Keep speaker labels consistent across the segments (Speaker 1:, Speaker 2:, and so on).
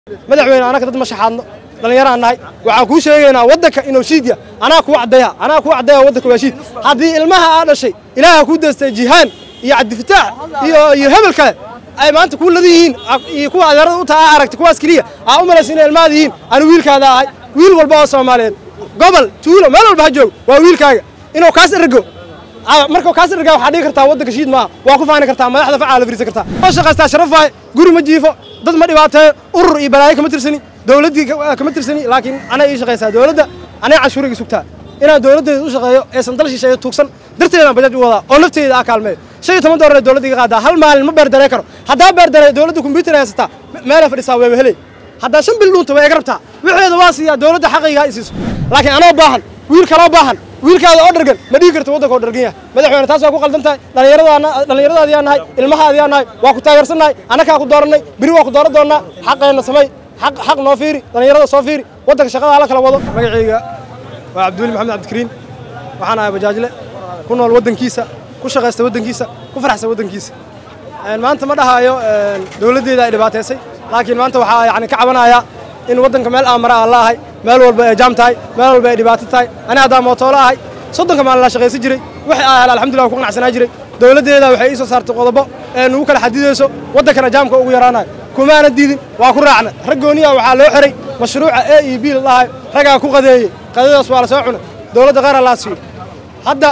Speaker 1: madaxweyne anaka dad ma shaxaadno dhallinyaraan nahay waxaan kuu sheegaynaa waddanka inuu shiidya anaa kuu caddeeya anaa kuu caddeeya waddanka waa shiid haddii ilmaha aa dhashay ilaaha kuu deystay jihaan iyo cabdifataax iyo iyo hebel kale ay maanta kuu ladan yihiin iyo kuwa adeerada u taa aa aragtay kuwaas keliya aa u malaysa inay ilmahaada yihiin anu wiilkaada ahay wiil walba oo soomaaliyeed gobol tuulo meel walba ha joogo waa wiilkaaga inuu kaas ergo marka kaas ergaa waxaa dhigi kartaa waddanka shiid maaha waa ku faani kartaa madaxda facaa la firiisan kartaa oo shaqaystaa sharaf waaye guri ma jiifo dad ma dhibaateeyo urur iyo balaayo kama tirsani dowladdii kama tirsani laakiin anay ii shaqaysaa dowladda anay canshuuriga sugtaa inaan dowladdeeda u shaqeeyo eesan dal shisheeyo tuugsan darteedaan bajaaj u wadaa oo nafteeda aa kaalmeeyo shan iyo toban doolar dowladda iga qaadaa hal maalin ma beerdaree karo haddaa beerdaree dowladda kombyuutar haysataa meelay fadhisaa weeba helay haddaa shan bil dhuunta way iga rabtaa wixeeda waa siiyaa dowladda xaqayga i siiso laakiin anoo baahan wiil kaloo baahan wiilkaada oo dhargan ma dhigi karta waddanka oo dhargan yahay madaxweyne taas waa ku qaldan tahay dhallinyaradaadiyaa nahay ilmahaadiyaa nahay waa ku taageersannahay annakaa ku doorannay beri waa ku dooran doonnaa xaqeenna samay xaq noo fiiri dhallinyarada soo fiiri waddanka shaqada hala kala wado magacayga waa cabdiweli maxamed cabdikariin waxaan ahay bajaajle ku nool waddankiisa ku shaqaysta waddankiisa ku faraxsan waddankiisa maanta ma dhahaayo dowladdeeda ay dhibaataysay laakiin maanta waxaa yani ka cabanayaa in waddanka meel aamara aan la ahay meel walba ay jaam tahay meel walba ay dhibaato tahay ani haddaa mootoolo ahay soddonka maalin la shaqaysan jiray wixii aa hela alxamdulillah ku qanacsanaa jiray dowladdeeda waxay ii soo saartay qodobo ee nugu kala xadidayso waddankana jaamka ugu yaraanayo kumaana diidin waa ku raacna rag gooniya waxaa loo xiray mashruuca a e b la dhahay ragaa ku qadeeyey qadadaas waa la soo cunay dowladda qaar allaa siiyo hadda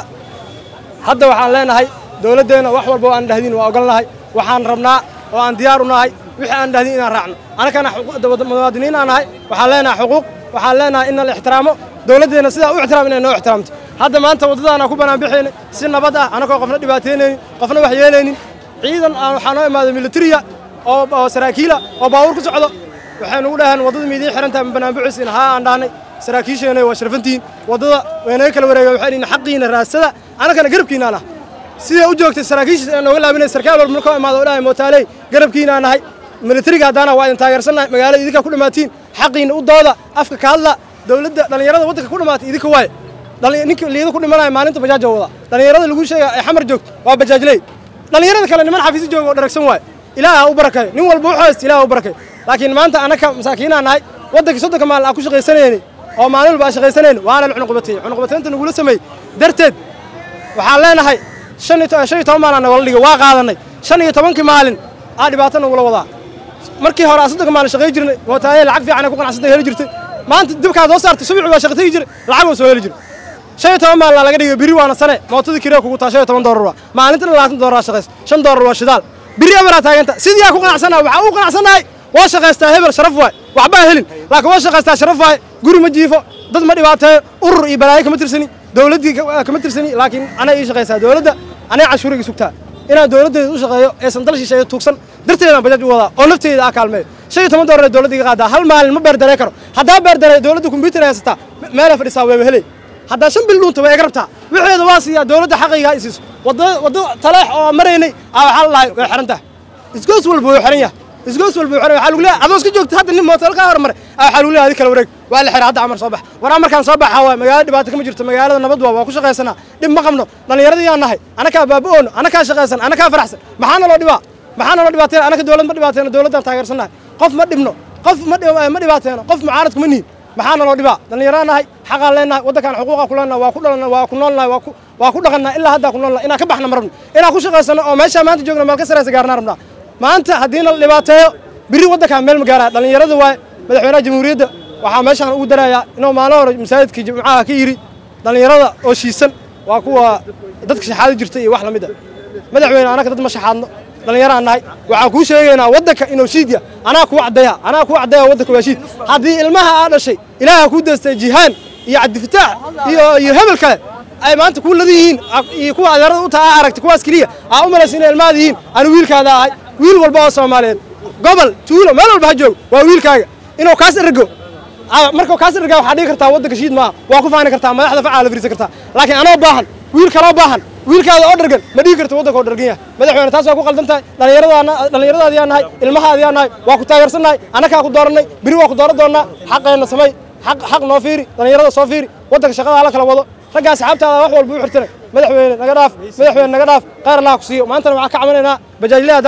Speaker 1: hadda waxaan leenahay dowladdeenna wax walba oo aan dhahdin waa ogolnahay waxaan rabnaa oo aan diyaar u nahay wixii aan dhahdin inaan raacno anakana muwaadiniin aan nahay waxaan leenahay xuquuq waxaan leenahay in la ixtiraamo dowladdeenna sidaa u ixtiraam inay noo ixtiraamto hadda maanta waddadaana ku banaan bixayna si nabad ah anakoo qofna dhibaataynaynin qofna wax yeelaynin ciidan aan waxaa noo imaaday militariya oo saraakiila oo baabuur ku socdo waxay nugu dhaheen waddada miidiin xirantahay ma banaan bixaysiin haa aan dhahnay saraakiisheenay waa sharafantihiin waddada waynaga kala wareegeen waxay dhihin xaqiina raadsada anakana garabkiinaan ah siday u joogtay saraakiishiis aan nooga laabinay sarkaal walba markoo imaado oo dhahay mootaaley garabkiinaan nahay militariga haddaana waa idin taageersannahay magaalada idinkaa ku dhammaatiin xaqiina u dooda afka ka hadla dowladda dhallinyarada waddanka ku dhammaatay idinka waaye ninka liida ku dhimanaya maalinta bajaaja wada dhallinyarada lagu sheegaya ay xamar joogto waa bajaajley dhallinyarada kale niman xafiisi jooga oo dharagsan waaye ilaaha u barakayo nin walba wuxuu haysta ilaha u barakayo laakiin maanta anaka masaakiinaa nahay waddankii soddonka maalin aan ku shaqaysanayni oo maalin walba aan shaqaysanayni waana la cunuqbateeyey cunuqbateynta nagula sameeyey darteed waxaan leenahay shan iyo toban maalin nagala dhigay waa qaadannay shan iyo tobankii maalin aa dhibaato nagula wadaa markii hore aan soddonka maalin shaqay jirnay mootaaye lacag fiican ay ku qanacsantay heli jirtay maanta dibkaad hoo saartay subaxi waa shaqa tegi jiray lacag waa soo heli jiray shan iyo toban maalin laga dhigay biri waana sane mootadii kiree kugu taa shan iyo toban doolar waa maalintana labaatan doolar shaqays shan doolar waa shidaal biri amaraa taaganta sidii aa ku qanacsannahay waxaa u qanacsannahay waa shaqaystaa hebel sharaf waay waxbaa helin laakiin waa shaqaystaa sharaf waay guri ma jiifo dad ma dhibaateeyo urur iyo balaayo kama tirsani dowladdii kama tirsani laakiin anay ii shaqaysaa dowladda anay canshuuriga sugtaa inaan dowladdeeda u shaqeeyo eesan dal shisheeyo tuugsan darteedaan bajaaj u wadaa oo nafteeda aa kaalmeeyo shan iyo toban doolar dowladda iga qaadaa hal maalin ma beerdaree karo haddaa beerdaree dowladda kombyuutar haysataa meelay fadhisaa weeba helay haddaa shan bil dhuunta way iga rabtaa wixeeda waa siiyaa dowladda xaqayga i siiso waddo taleex oo maraynay aa waxaa la dhahay way xiran tahay isgoos walba wuu xiran yahay isgoos walba wuu xiran waxaa lagu leeyahay adoo iska joogta hadda nin mootel kaa hormaray aa waxaa lagu leeyahay adi kala wareeg waa la xiray hadda amar soo bax war amarkaan soo baxa waay magaalada dhibaato kama jirto magaalada nabad waa waa ku shaqaysanaa dhib ma qabno dhallinyaradii yaan nahay anakaa baaba-oono anakaa shaqaysan anakaa faraxsan maxaa naloo dhibaa maxaa naloo dhibaateena anaka dowlad ma dhibaateeno dowladdaan taageersannahay qof ma dhibno qof ma dhibaateeno qof mucaarad kuma nihin maxaa naloo dhibaa dhallinyaraan nahay xaqaan leenahay waddankaan xuquuqa ku leenahay waa ku dhalanna waa ku noolnahay waa ku waa ku dhaqannaa ilaa haddaa ku noolnahay inaan ka baxna ma rabno inaan ku shaqaysano oo meeshaa maanta joogna meel ka saraysa gaarnaa rabnaa maanta haddiina la dhibaateeyo biri waddankaan meel ma gaaraya dhallinyarada waaye madaxweynaha jamhuuriyadda waxaa meeshaan ugu darayaa inuu maalin hore masaajidkii jimcaha ka yidhi dhallinyarada oo shiisan waa kuwa dadka shaxaado jirta iyo wax lamid a madaxweyne anaka dad ma shaxaadno dhallinyaraan nahay waxaan kuu sheegaynaa waddanka inuu shiidya anaa kuu caddeeya anaa kuu caddeeya waddanka waa shiid haddii ilmaha aa dhashay ilaaha kuu deystay jihaan iyo cabdifataax iyo iyo hebel kale ay maanta kuu ladan yihiin iyo kuwa adeerada u taa aa aragtay kuwaas keliya aa u malaysa inay ilmahaada yihiin anu wiilkaada ahay wiil walba oo soomaaliyeed gobol tuulo meel walba ha joogo waa wiilkaaga inuu kaas ergo marka kaas ergaa waxaa dhigi kartaa waddanka shiid maaha waa ku faani kartaa madaxda facaa la firiisan kartaa laakiin anoo baahan wiil kaloo baahan wiilkaada oo dhargan ma dhigi karta waddanka oo dhargan yahay madaxweyne taas waa ku qaldan tahay dhallinyaradaadiyaa nahay ilmahaadiyaa nahay waa ku taageersannahay annakaa ku doorannay beri waa ku dooran doonnaa xaqeenna samay xaq noo fiiri dhallinyarada soo fiiri waddanka shaqada hala kala wado raggaa asxaabtaada wax walba u xirtanay madaxweyne naga dhaaf madaxweyne naga dhaaf qaar allaha ku siiyo maantana waxaan ka cabanaynaa bajaajle haddaan nahay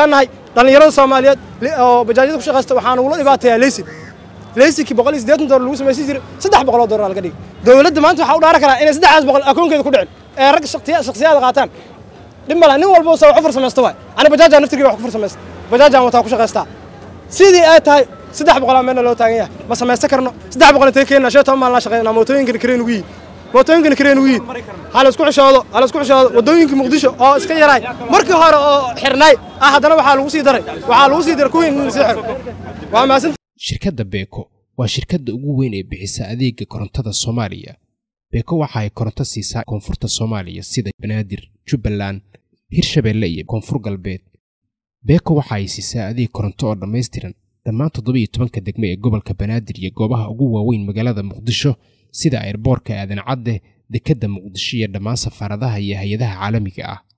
Speaker 1: dhallinyarada soomaaliyeed oo bajaajyada ku shaqaysta waxaan ugula dhibaatayaa leysin leysinkii boqol iyo siddeetan doolar lagu samaysan jiray saddex boqoloo doolar laga dhigay dowladda maanta waxaa u dhaaran karaa inay saddexdaas boqol akoonkeeda ku dhicin ee rag shakhsiyaada qaataan dhib mala nin walba saa wax ku farsamaysta waay ani bajaajaan naftirkii wax ku farsamaysta bajaajaan wataa ku shaqaystaa sidii ay tahay saddex boqolaa meelna loo taagan yahay ma samaysta karno saddex boqol intay keenna shan toban maalin la shaqeynaa mootooyinkana kareen ugu yihin mootooyinkana kareen ugu yihin ha la isku xishoodo ha la isku xishoodo waddooyinka muqdisho oo iska yaraay markii hore oo xirnaay ah haddana waxaa lagu sii daray waxaa lagu sii daray kuwii in sii xiro waa mahadsan
Speaker 2: shirkadda beeko waa shirkadda ugu weyn ee bixisa adeega korontada soomaaliya beeko waxa ay koronto siisaa koonfurta soomaaliya sida banaadir jubbaland hirshabeelle iyo koonfur galbeed beeko waxa ay siisaa adeeg koronto oo dhammaystiran dhammaan toddobiyo tobanka degme ee gobolka banaadir iyo goobaha ugu waaweyn magaalada muqdisho sida airboorka aadan cadde dekedda muqdisho iyo dhammaan safaaradaha iyo hay-adaha caalamiga ah